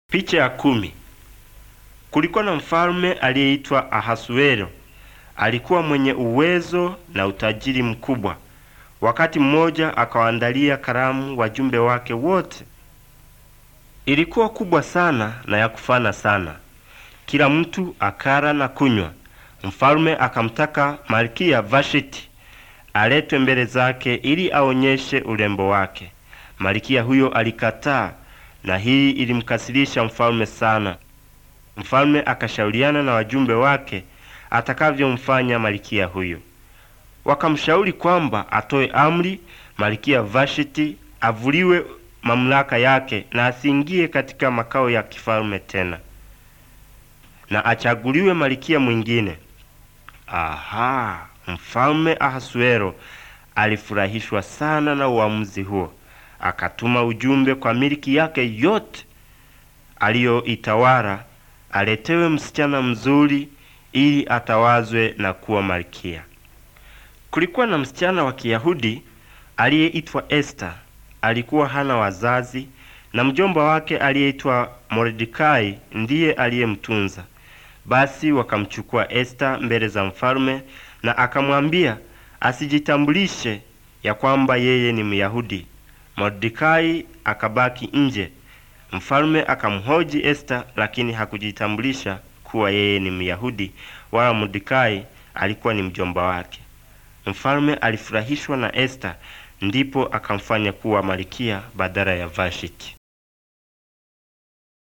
Picha ya kumi. Kulikuwa na mfalme aliyeitwa Ahasuero. Alikuwa mwenye uwezo na utajiri mkubwa. Wakati mmoja akawaandalia karamu wajumbe wake wote. Ilikuwa kubwa sana na ya kufana sana. Kila mtu akara na kunywa. Mfalme akamtaka Malkia Vashiti aletwe mbele zake ili aonyeshe urembo wake. Malkia huyo alikataa na hii ilimkasirisha mfalme sana. Mfalme akashauriana na wajumbe wake atakavyomfanya malkia huyo. Wakamshauri kwamba atoe amri malkia Vashiti avuliwe mamlaka yake na asiingie katika makao ya kifalme tena, na achaguliwe malkia mwingine. Aha, mfalme Ahasuero alifurahishwa sana na uamuzi huo. Akatuma ujumbe kwa miliki yake yote aliyoitawala aletewe msichana mzuri ili atawazwe na kuwa malkia. Kulikuwa na msichana wa Kiyahudi aliyeitwa Esta. Alikuwa hana wazazi na mjomba wake aliyeitwa Mordekai ndiye aliyemtunza. Basi wakamchukua Esta mbele za mfalme na akamwambia asijitambulishe ya kwamba yeye ni Myahudi. Mordekai akabaki nje. Mfalme akamhoji Esta, lakini hakujitambulisha kuwa yeye ni Myahudi wala Mordekai alikuwa ni mjomba wake. Mfalme alifurahishwa na Esta, ndipo akamfanya kuwa malkia badala ya Vashiti.